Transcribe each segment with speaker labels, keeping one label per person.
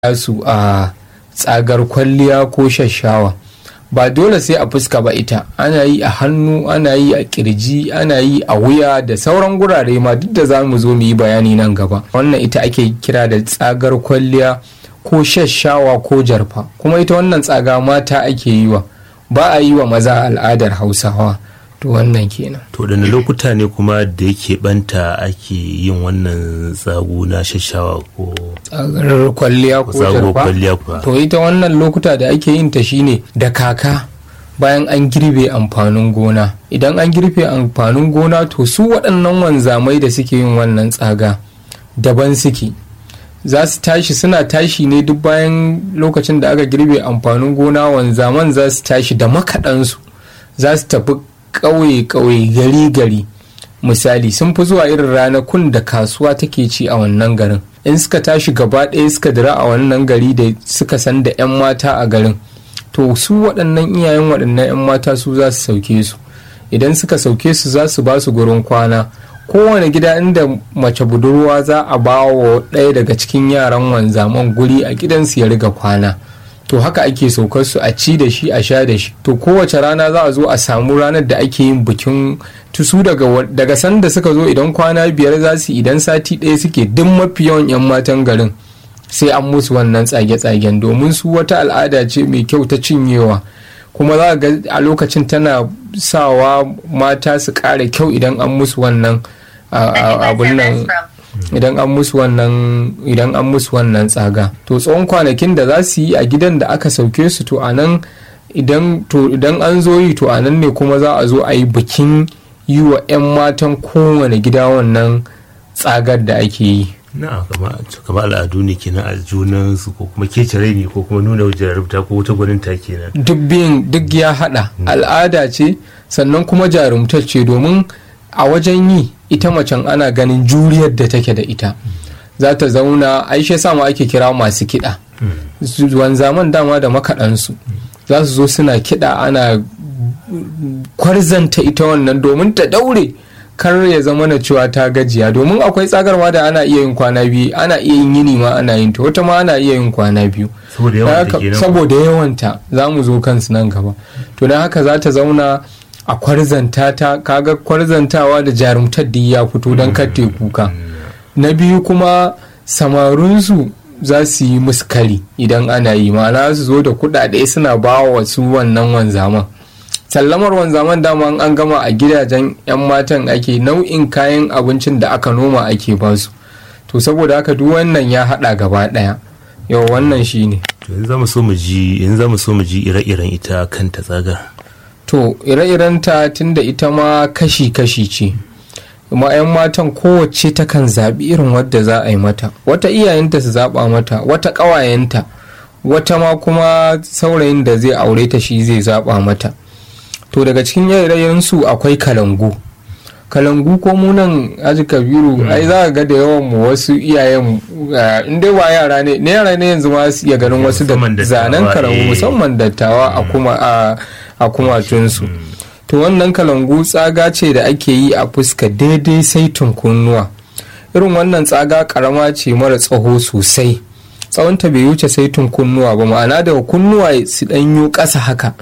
Speaker 1: su a tsagar kwalliya ko shashawa ba dole sai a fuska ba ita ana yi a hannu ana yi a kirji ana yi a wuya da sauran gurare ma duk da za mu zo mu yi bayani nan gaba wannan ita ake kira da tsagar kwalliya ko shashawa ko jarfa kuma ita wannan tsaga mata ake yi wa ba a yi wa maza al'adar hausawa to wannan kenan
Speaker 2: to da lokuta ne kuma da yake banta ake yin wannan tsago na shashawa ko
Speaker 1: tsagar kwalliya ko
Speaker 2: tsago
Speaker 1: jarfa
Speaker 2: kwalliya kuwa
Speaker 1: to ita wannan lokuta da ake yin ta shine da kaka bayan an girbe amfanin gona idan an girbe amfanin gona to su waɗannan wanzamai da suke yin wannan tsaga daban suke za su tashi suna tashi ne duk bayan lokacin da aka girbe amfanin gona wanzaman za su tashi da makaɗansu za su tafi ƙauye-ƙauye gari-gari misali sun fi zuwa irin ranakun da kasuwa take ci a wannan garin in suka tashi gaba ɗaya suka dira a wannan gari da suka san da 'yan mata a garin to su waɗannan iyayen waɗannan 'yan mata su za su sauke su idan suka sauke su za su ba su gurin kwana kowane gida inda mace budurwa za a ba wa ɗaya daga cikin yaran wanzaman guri a gidansu ya riga kwana to haka ake saukar su a ci da shi a sha da shi to kowace rana za a zo a samu ranar da ake yin bikin tusu daga daga sanda suka zo idan kwana biyar za su idan sati ɗaya suke duk mafi yawan 'yan matan garin sai an musu wannan tsage-tsagen domin su wata al'ada ce mai kyau ta cinyewa kuma za ga a lokacin tana sawa mata su ƙara kyau idan an musu wannan abun nan idan an musu wannan idan an musu wannan tsaga to tsawon kwanakin da za su yi a gidan da aka sauke su to anan idan to idan an zo yi to anan ne kuma za a zo a yi bikin yi wa 'yan matan kowane gida wannan tsagar da ake yi
Speaker 2: na kama al'adu ne kenan a junan su ko kuma kece ne ko kuma nuna jarumta ko wata gwaninta kenan
Speaker 1: duk biyun duk ya hada al'ada ce sannan kuma jarumtar ce domin a wajen yi ita macen ana ganin juriyar da take da ita za ta zauna aishe sama ake kira masu kiɗa wanzaman dama da makaɗansu za su zo suna kiɗa ana kwarzanta ita wannan domin ta daure kar ya zama na cewa ta gajiya domin akwai tsagarwa da ana iya yin kwana biyu ana iya yin yini ma ana yin ta wata ma ana iya yin kwana biyu saboda yawanta za mu zo kansu nan gaba to don haka za ta zauna a kwarzanta ta kaga kwarzantawa da jarumtar da ya fito don katte kuka na biyu kuma samarinsu za su yi musu kari idan ana yi ma'ana su zo da kudade suna ba wa su wannan wanzaman sallamar wanzaman dama an gama a gidajen 'yan matan ake nau'in kayan abincin da aka noma ake basu to saboda haka duk wannan ya hada gaba daya yau wannan shine
Speaker 2: yanzu za mu so mu ji yanzu za mu so mu ji ire-iren ita kanta tsagar
Speaker 1: to ire-iren ta tunda ita ma kashi-kashi ce kuma 'yan matan kowace takan zaɓi irin wadda za a yi mata wata iyayenta su zaɓa mata wata ƙawayenta wata ma kuma saurayin da zai aure ta shi zai zaɓa mata to daga cikin ire su akwai kalangu kalangu ko munan aji kabiru ai za ga da yawan mu wasu iyayen in dai ba yara ne ne yara ne yanzu ma su iya ganin wasu da zanen kalangu musamman dattawa a kuma a kumatunsu to wannan kalangu tsaga ce da ake yi a fuska daidai saitin kunnuwa irin wannan tsaga karama ce mara tsaho sosai tsawonta bai wuce saitin kunnuwa ba ma'ana daga kunnuwa su ɗanyo ƙasa haka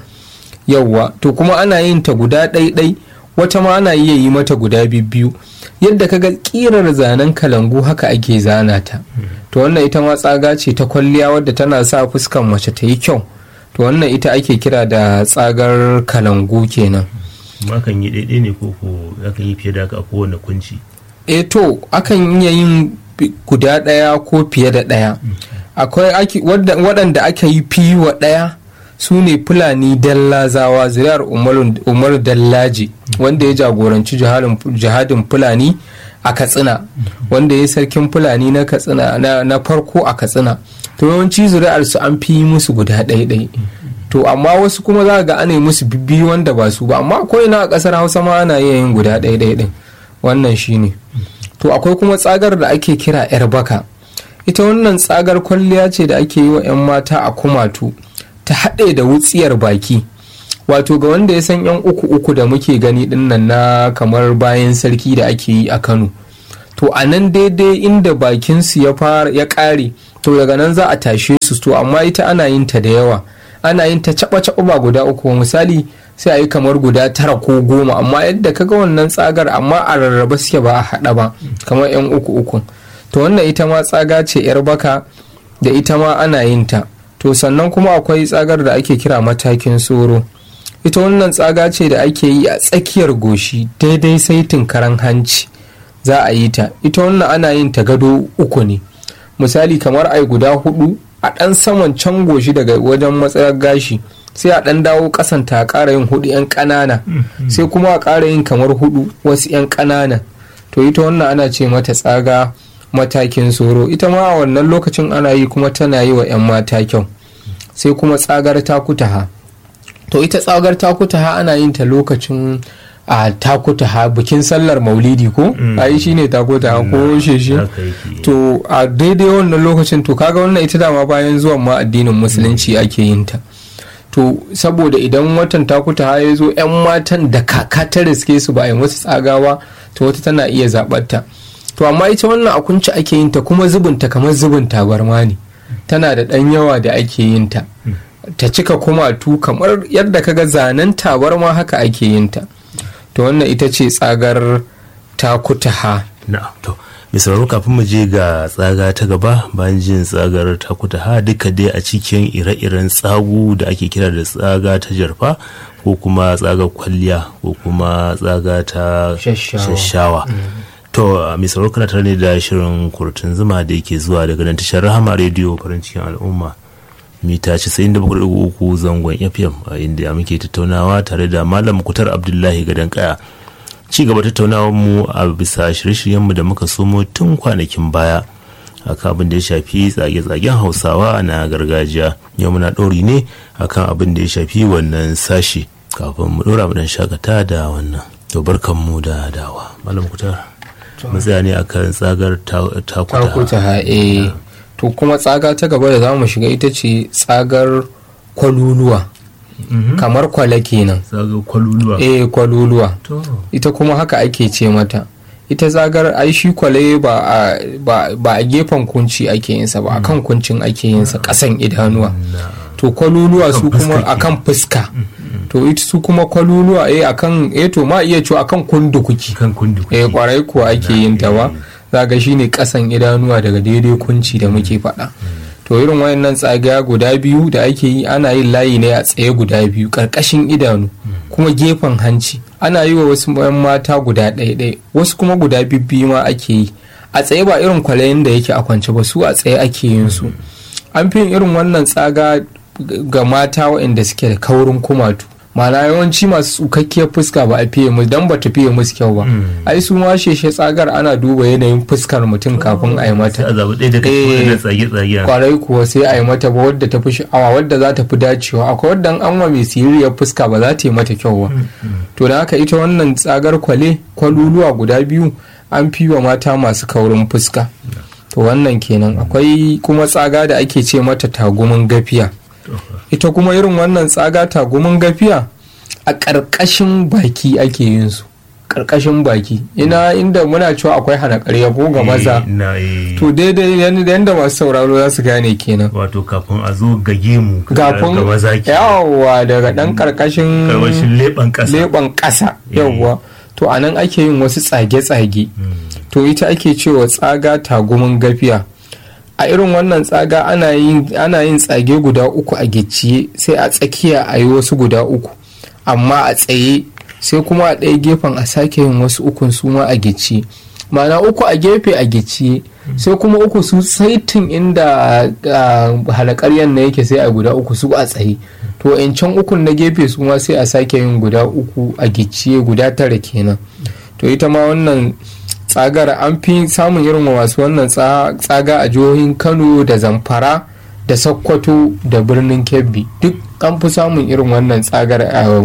Speaker 1: yauwa to kuma ana yin ta guda ɗaiɗai wata ma ana iya yi mata guda biyu yadda kaga ƙirar zanen kalangu haka ake zana ta to wannan ita ma tsaga ce ta kwalliya wadda tana sa fuskan mace ta yi kyau to wannan ita ake kira da tsagar kalangu kenan
Speaker 2: akan yi ɗaiɗai ne ko akan yi fiye da haka a kowane kunci
Speaker 1: e to akan iya yin guda ɗaya ko fiye da ɗaya akwai waɗanda aka yi fi wa ɗaya su ne fulani dallazawa zuriyar umar dallaji wanda ya jagoranci jihadin fulani a katsina wanda ya sarkin fulani na katsina na farko a katsina to yawanci zuri'ar su an fi musu guda ɗaiɗai to amma wasu kuma za ga ana musu bibbi wanda ba su ba amma akwai na a ƙasar hausa ma ana iya yin guda ɗaiɗai ɗin wannan shine to akwai kuma tsagar da ake kira yar baka ita wannan tsagar kwalliya ce da ake yi wa 'yan mata a kumatu ta haɗe da wutsiyar baki wato ga wanda ya san 'yan uku uku da muke gani dinnan na kamar bayan sarki da ake yi a kano to a nan daidai inda bakinsu ya fara ya ƙare to daga nan za a tashe su to amma ita ana yin ta da yawa ana yin ta caɓa caɓa ba guda uku misali sai a yi kamar guda tara ko goma amma yadda kaga wannan tsagar amma a rarraba suke ba a haɗa ba kamar yan uku uku to wannan ita ma tsaga ce yar baka da ita ma ana yin ta to sannan kuma akwai tsagar da ake kira matakin soro ita wannan tsaga ce da ake yi a tsakiyar goshi daidai saitin karan hanci za a yi ta ita wannan ana yin ta gado uku ne misali kamar ai guda hudu a ɗan saman can goshi daga wajen matsayar gashi sai a ɗan dawo ƙasan ta ƙara yin hudu 'yan ƙanana sai kuma a ƙara yin kamar hudu wasu 'yan ƙanana to ita wannan ana ce mata tsaga matakin soro ita ma a wannan lokacin ana yi kuma tana yi wa 'yan mata kyau sai kuma tsagar takutaha to ita tsagar takutaha ana yin ta lokacin a takutaha bikin sallar maulidi ko a yi shine takutaha ko sheshe to a daidai wannan lokacin to kaga wannan ita dama bayan zuwan ma addinin musulunci ake yin ta to saboda idan watan takutaha ya zo 'yan matan da kaka ta riske su ba a yi wasu tsagawa to wata tana iya zaɓarta to amma ita wannan a kunci ake yin ta kuma zubinta kamar zubin tabarma ne tana da ɗan yawa da ake yin ta ta cika kumatu kamar yadda kaga zanen tabarma haka ake yin ta to wannan ita ce tsagar takutaha
Speaker 2: na'am to mai sauraro kafin mu je ga tsaga ta gaba bayan jin tsagar takutaha duka dai a cikin ire-iren tsagu da ake kira da tsaga ta jarfa ko kuma tsagar kwalliya ko kuma tsaga ta shashawa to mai sauraro kana tare ne da shirin kurtun zuma da yake zuwa daga nan tashar rahama rediyo farin cikin al'umma mita 97.3 zangon fm a inda muke tattaunawa tare da malam kutar abdullahi gadon kaya ci gaba tattaunawar mu a bisa shirye-shiryenmu da muka somo tun kwanakin baya akan abin da ya shafi tsage-tsagen hausawa na gargajiya yau muna ɗori ne akan abin da ya shafi wannan sashi kafin mu ɗora mu dan shakata da wannan to barkan mu da dawa malam kutar mu tsaya ne akan tsagar
Speaker 1: takuta eh to kuma tsaga ta gaba da za mu shiga ita ce tsagar kwaluluwa kamar kwale kenan
Speaker 2: tsagar kwaluluwa
Speaker 1: eh kwaluluwa ita kuma haka ake ce mata ita tsagar ai shi kwale ba a gefen kunci ake yinsa ba akan kuncin ake yinsa kasan idanuwa to kwaluluwa su kuma akan fuska to ita su kuma kwaluluwa eh akan eh to ma iya cewa akan kundukuki
Speaker 2: kan kundukuki
Speaker 1: eh kwarai kuwa ake yin ta ba zaga shine kasan idanuwa daga daidai kunci da muke faɗa to irin wayannan tsagaya guda biyu da ake yi ana yin layi ne a tsaye guda biyu karkashin idanu kuma gefen hanci ana yi wa wasu yan mata guda ɗaya wasu kuma guda bibbi ma ake yi a tsaye ba irin kwalayen da yake a kwance ba su a tsaye ake yin su an fi irin wannan tsaga ga mata waɗanda suke da kaurin kumatu mana yawanci masu tsukakkiyar fuska ba a fiye musu dan ba ta fiye musu kyau ba ai su ma sheshe tsagar ana duba yanayin fuskar mutum kafin a yi mata
Speaker 2: a zaɓi ɗaya daga cikin tsage-tsage
Speaker 1: kwarai kuwa sai a yi mata ba wadda ta fi sha'awa wadda za ta fi dacewa akwai wadda an wa mai siririyar fuska ba za ta yi mata kyau ba to da haka ita wannan tsagar kwale kwaluluwa guda biyu an fi wa mata masu kaurin fuska to wannan kenan akwai kuma tsaga da ake ce mata tagumin gafiya ita kuma irin wannan tsaga tagumin gafiya a ƙarƙashin baki ake yin su ƙarƙashin baki ina inda muna cewa akwai hana ƙarya ko ga maza to daidai yadda masu sauraro za su gane kenan
Speaker 2: wato kafin a zo ga gemu
Speaker 1: kafin
Speaker 2: ga maza ke
Speaker 1: yawwa daga ɗan ƙarƙashin
Speaker 2: karwashin leɓen ƙasa
Speaker 1: leɓen ƙasa yawwa to a nan ake yin wasu tsage-tsage to ita ake cewa tsaga tagumin gafiya a irin wannan tsaga ana yin tsage guda uku a gicciye sai a tsakiya a yi wasu guda uku amma a tsaye sai kuma a ɗaya gefen a sake yin wasu ukun su ma a gicciye mana uku a gefe a gicciye sai kuma uku su saitin inda halakaryan na yake sai a guda uku su a tsaye to can ukun na gefe su ma sai a sake yin guda uku a gicciye guda tara kenan to ita ma wannan tsagar an fi samun irin masu wannan tsaga a jihohin kano da zamfara da sokoto da birnin kebbi duk an fi samun irin wannan tsagar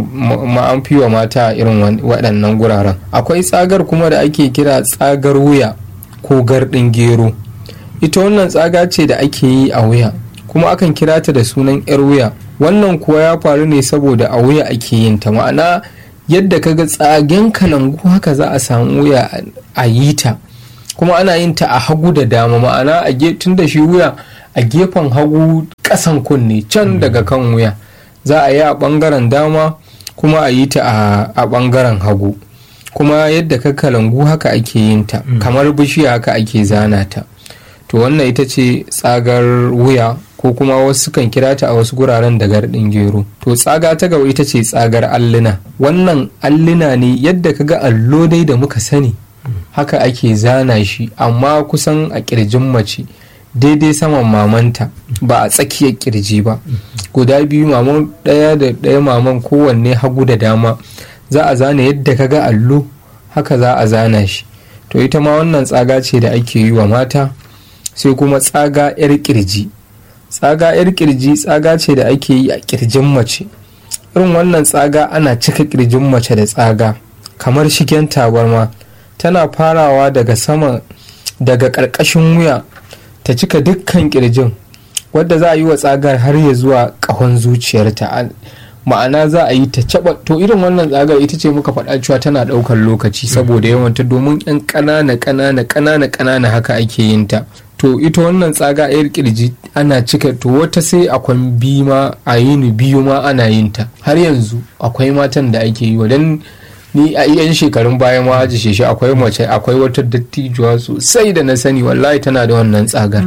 Speaker 1: ma an fi wa mata irin waɗannan guraren akwai tsagar kuma da ake kira tsagar wuya ko gardin gero ita wannan tsaga ce da ake yi a wuya kuma akan kira ta da sunan 'yar wuya wannan kuwa ya faru ne saboda a wuya ake yin ta ma'ana yadda kaga tsagen kalangu haka za a samu wuya a yi ta kuma ana yin ta a hagu da dama ma'ana a tun da shi wuya a gefen hagu kasan kunne can daga kan wuya za a yi a bangaren dama kuma a yi ta a bangaren hagu kuma yadda ka kalangu haka ake yin ta kamar bishiya haka ake zana ta to wannan ita ce tsagar wuya ko kuma wasu kan kira ta a wasu guraren da gardin gero to tsaga ta gaba ita ce tsagar alluna wannan alluna ne yadda ka ga allo dai da muka sani haka ake zana shi amma kusan a kirjin mace daidai saman mamanta ba a tsakiyar kirji ba guda biyu maman ɗaya da ɗaya maman kowanne hagu da dama za a zana yadda ka ga allo haka za a zana shi to ita ma wannan tsaga ce da ake yi wa mata sai kuma tsaga 'yar kirji tsaga 'yar kirji tsaga ce da ake yi a kirjin mace irin wannan tsaga ana cika kirjin mace da tsaga kamar shigen tabarma tana farawa daga sama daga ƙarƙashin wuya ta cika dukkan kirjin wadda za a yi wa tsagar har ya zuwa ƙahon zuciyarta ma'ana za a yi ta caba to irin wannan tsagar ita ce muka faɗa cewa tana ɗaukar lokaci saboda yawanta domin yan ƙanana ƙanana ƙanana ƙanana haka ake yin ta to ita wannan tsaga yar kirji ana cika to wata sai akwai biyu ma a yini biyu ma ana yin ta har yanzu akwai matan da ake yi wa dan ni a yan shekarun baya ma haji shi akwai mace akwai wata dattijuwa sosai da na sani wallahi tana da wannan tsagar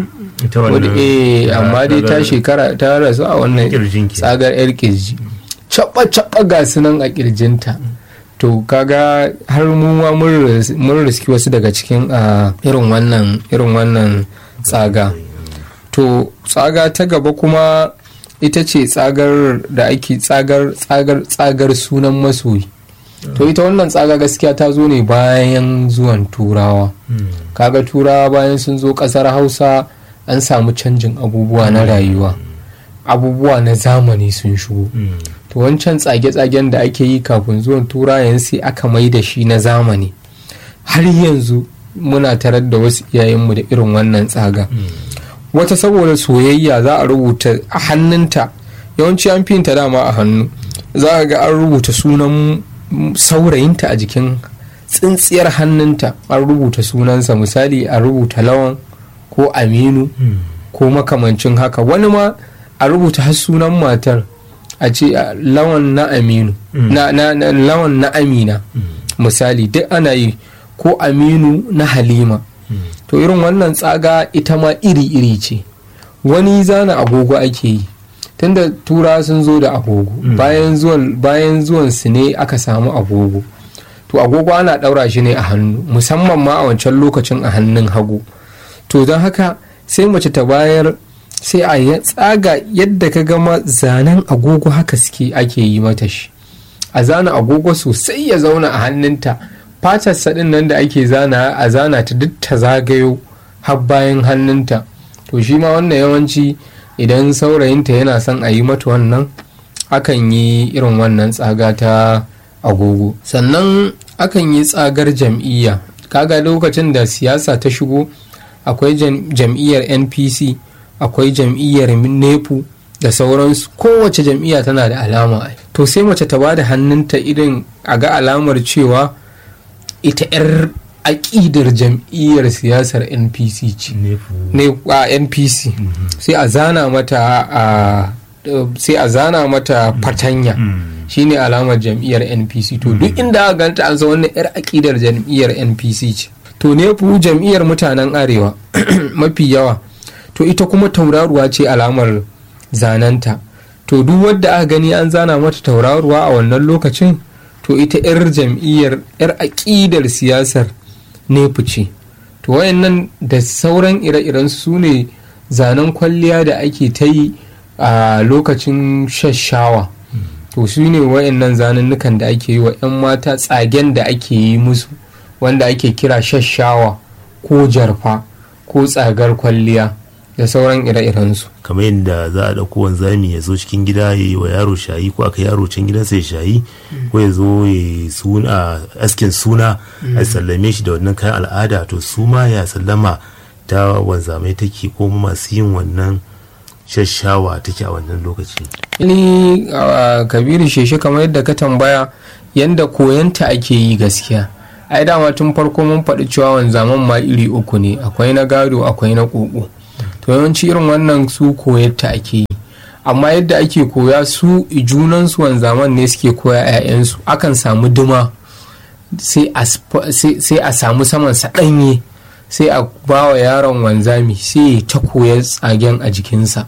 Speaker 1: eh amma dai ta shekara ta rasu a wannan tsagar yar kirji caba caba ga sunan a kirjinta to kaga har mu ma mun riski wasu daga cikin irin wannan irin wannan tsaga to tsaga ta gaba kuma ita ce tsagar da ake tsagar tsagar tsagar sunan masoyi to ita wannan tsaga gaskiya ta zo ne bayan zuwan turawa kaga turawa bayan sun zo kasar hausa an samu canjin abubuwa na rayuwa abubuwa na zamani sun shigo to wancan tsage-tsagen da ake yi kafin zuwan turayen sai aka mai da shi na zamani har yanzu muna tarar da wasu iyayenmu da irin wannan tsaga wata saboda soyayya za a rubuta a hannunta yawanci an finta dama a hannu za a ga an rubuta sunan saurayinta a jikin tsintsiyar hannunta an rubuta sunansa misali a rubuta lawan ko aminu ko makamancin haka wani ma a rubuta har sunan matar a ce lawan na aminu na, na, na lawan na amina misali duk ana yi ko aminu na halima to irin wannan tsaga ita ma iri-iri ce wani zana agogo ake yi tunda tura sun zo da agogo bayan zuwan bayan zuwan su ne aka samu agogo to agogo ana ɗaura shi ne a hannu musamman ma a wancan lokacin a hannun hagu to don haka sai mace ta bayar sai a tsaga yadda ka gama zanen agogo haka suke ake yi mata shi a zana agogo sosai ya zauna a hannunta fatar sadin nan da ake zana a zana ta duk ta zagayo har bayan hannunta to shi ma wannan yawanci idan saurayinta yana son a yi mata wannan akan yi irin wannan tsaga ta agogo sannan akan yi tsagar jam'iyya kaga lokacin da siyasa ta shigo akwai jam'iyyar npc akwai jam'iyyar nepu da sauransu kowace jam'iyya tana da alama to sai mace ta ba da hannunta irin a ga alamar cewa ita 'yar aƙidar jam'iyyar siyasar npc ce a npc sai a zana mata a sai a zana mata fatanya shine alamar jam'iyyar npc to duk inda aka ganta an san wannan 'yar aƙidar jam'iyyar npc ce to nefu jam'iyyar mutanen arewa mafi yawa to ita kuma tauraruwa ce alamar zananta to duk wadda aka gani an zana mata tauraruwa a wannan lokacin to ita 'yar jam'iyyar 'yar aƙidar siyasar nefu ce to wayannan da sauran ire-iren su ne zanen kwalliya da ake ta yi a lokacin shashawa to su ne wayannan zanennukan da ake yi wa 'yan mata tsagen da ake yi musu wanda ake kira shashawa ko jarfa ko tsagar kwalliya da sauran ire-irensu
Speaker 2: kamar yadda za a ɗauko wanzami ya zo cikin gida ya yi wa yaro shayi ko aka yaro can gidansa ya shayi ko ya zo ya suna askin suna a sallame shi da wannan kayan al'ada to su ma ya sallama ta wanzamai take ko masu yin wannan shashawa take a wannan lokaci
Speaker 1: ni kabiru sheshe kamar yadda ka tambaya yadda koyanta ake yi gaskiya ai dama tun farko mun faɗi cewa wanzaman ma iri uku ne akwai na gado akwai na ƙoƙo to yawanci irin wannan su koyarta ake yi amma yadda ake koya su junansu wanzaman ne suke koya 'ya'yansu akan samu duma sai a samu saman ɗanye sai a ba wa yaron wanzami sai ya ta koya tsagen a jikinsa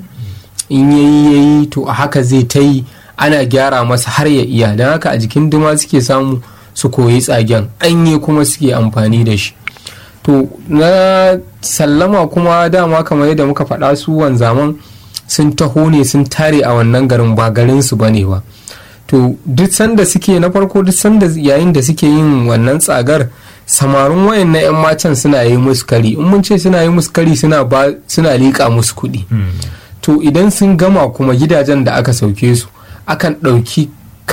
Speaker 1: in yayi yayi to a haka zai ta yi ana gyara masa har ya iya don haka a jikin duma suke samu su koyi tsagen ɗanye kuma suke amfani da shi to na sallama kuma dama kamar yadda muka faɗa su wanzaman sun taho ne sun tare a wannan garin ba garin su bane ba to duk sanda suke na farko duk sanda yayin da suke yin wannan tsagar samarin wayan na 'yan matan suna yi musu kari in mun ce suna yi musu kari suna ba suna liƙa musu kuɗi to idan sun gama kuma gidajen da aka sauke su akan ɗauki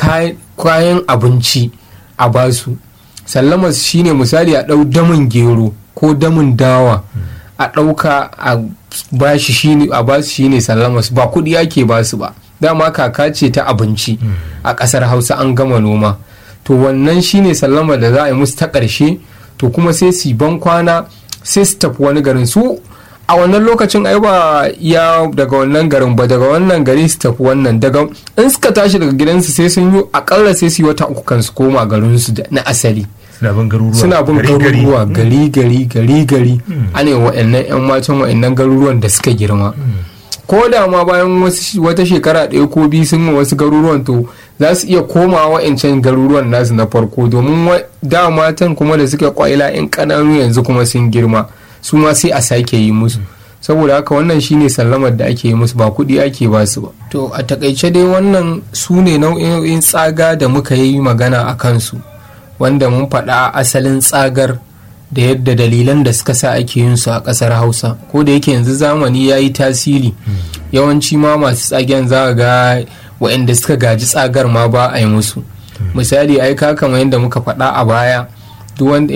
Speaker 1: kayan abinci a basu sallama shine misali a ɗau damin gero ko damin dawa a ɗauka a bashi shine a basu shine sallama ba kuɗi ake basu ba dama kaka ce ta abinci a ƙasar hausa an gama noma to wannan shine sallama da za a yi musu ta ƙarshe to kuma sai su ban kwana sai su tafi wani garin su a wannan lokacin ai ba ya daga wannan garin ba daga wannan gari su tafi wannan daga in suka tashi daga gidansu sai sun yi akalla sai su yi wata uku kan su koma garinsu na asali
Speaker 2: suna bin garuruwa
Speaker 1: suna bin garuruwa gari gari gari gari ana yi wa'annan yan matan wa'annan garuruwan da suka girma ko da ma bayan wata shekara ɗaya ko biyu sun wasu garuruwan to za su iya koma wa'ancan garuruwan nasu na farko domin da matan kuma da suka kwaila yan ƙananu yanzu kuma sun girma su ma sai a sake yi musu saboda haka wannan shine sallamar da ake yi musu ba kuɗi ake ba su ba to a takaice dai wannan su ne nau'in tsaga da muka yi magana a kansu wanda mun faɗa asalin tsagar da yadda dalilan da suka sa ake yin su a ƙasar hausa ko da yake yanzu zamani ya yi tasiri yawanci ma masu tsagen za ga waɗanda suka gaji tsagar ma ba a yi musu misali ai ka kamar yadda muka faɗa a baya duk wanda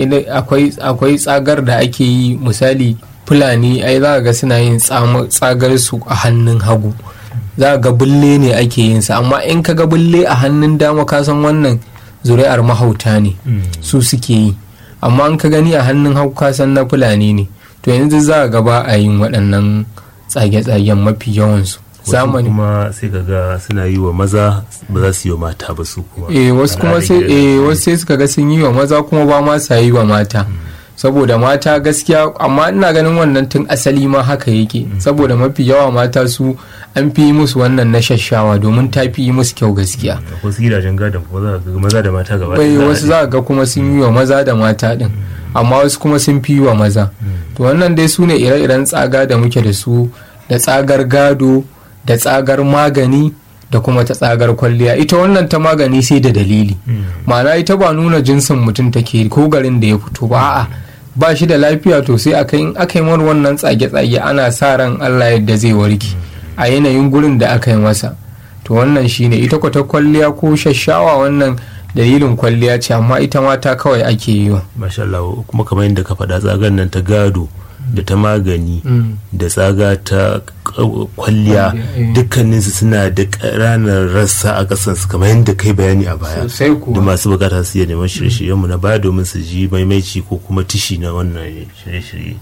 Speaker 1: akwai tsagar da ake yi misali fulani ai za ga suna yin tsagar su a hannun hagu za ga bulle ne ake yin sa amma in ka ga bulle a hannun dama ka san wannan zuri'ar mahauta ne su suke yi amma in ka gani a hannun hagu ka san na fulani ne to yanzu za ga ba a yin waɗannan tsage-tsagen mafi yawansu
Speaker 2: zamani kuma sai ga suna yi wa maza ba za su yi wa mata ba su kuma
Speaker 1: eh wasu kuma sai eh wasu sai suka ga sun yi wa maza kuma ba ma sa yi wa mata saboda mata gaskiya amma ina ganin wannan tun asali ma haka yake saboda mafi yawa mata su an fi yi musu wannan na shashawa domin ta fi yi musu kyau gaskiya
Speaker 2: wasu gidajen gadon kuma za ga maza da mata gaba
Speaker 1: bai wasu za ga kuma sun yi wa maza da mata din amma wasu kuma sun fi yi wa maza to wannan dai su ne ire-iren tsaga da muke da su da tsagar gado da tsagar magani da kuma ta tsagar kwalliya ita wannan ta magani sai da dalili ma'ana ita ba nuna jinsin mutum take ko garin da ya fito ba a'a ba shi da lafiya to sai aka yi aka yi wannan tsage-tsage ana sa ran Allah yadda zai warke a yanayin gurin da aka yi masa to wannan shine ita kwata kwalliya ko shashawa wannan dalilin kwalliya ce amma ita mata kawai ake yi wa
Speaker 2: masha Allah kuma kamar yadda ka faɗa tsagan nan ta gado da ta magani da tsaga ta kwalliya dukkaninsu suna da ƙananan rassa a ƙasansu kamar yadda kai bayani a baya da masu bukata su iya neman shirye-shiryenmu na baya domin su ji maimaici ko kuma tishi na wannan shirye-shirye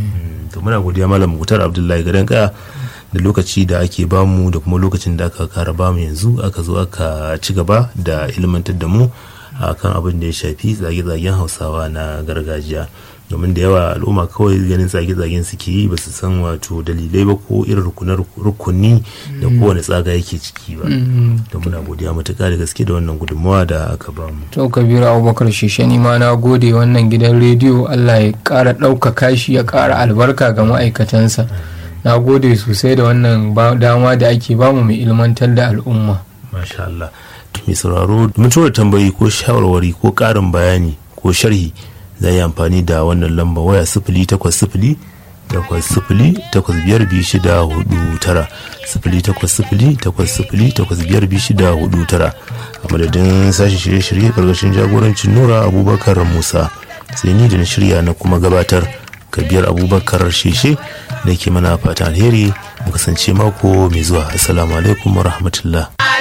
Speaker 2: to muna godiya malam mutar abdullahi gadon kaya da lokaci da ake bamu da kuma lokacin da aka kara bamu yanzu aka zo aka ci gaba da ilmantar da mu akan abin da ya shafi zage-zagen hausawa na gargajiya domin da yawa al'umma kawai ganin tsage-tsagen suke yi ba su san wato dalilai ba ko irin rukunar rukuni da kowane tsaga yake ciki ba da muna godiya matuƙa da gaske da wannan gudunmawa da aka ba mu
Speaker 1: to kabiru abubakar shishani ma na gode wannan gidan rediyo allah ya ƙara ɗaukaka shi ya ƙara albarka ga ma'aikatansa na gode sosai da wannan dama da ake bamu mai ilmantar da al'umma
Speaker 2: masha Allah mai sauraro mun tura tambayi ko shawarwari ko ƙarin bayani ko sharhi za yi amfani da wannan lamba waya sifili takwas sifili takwas sifili takwas biyar biyu shida hudu tara sifili takwas sifili takwas sifili takwas biyar biyu shida hudu tara a madadin sashen shirye-shirye karkashin jagorancin nura abubakar musa sai ni da na shirya na kuma gabatar kabiyar abubakar sheshe da ke mana fata alheri mu kasance mako mai zuwa assalamu alaikum wa rahmatullah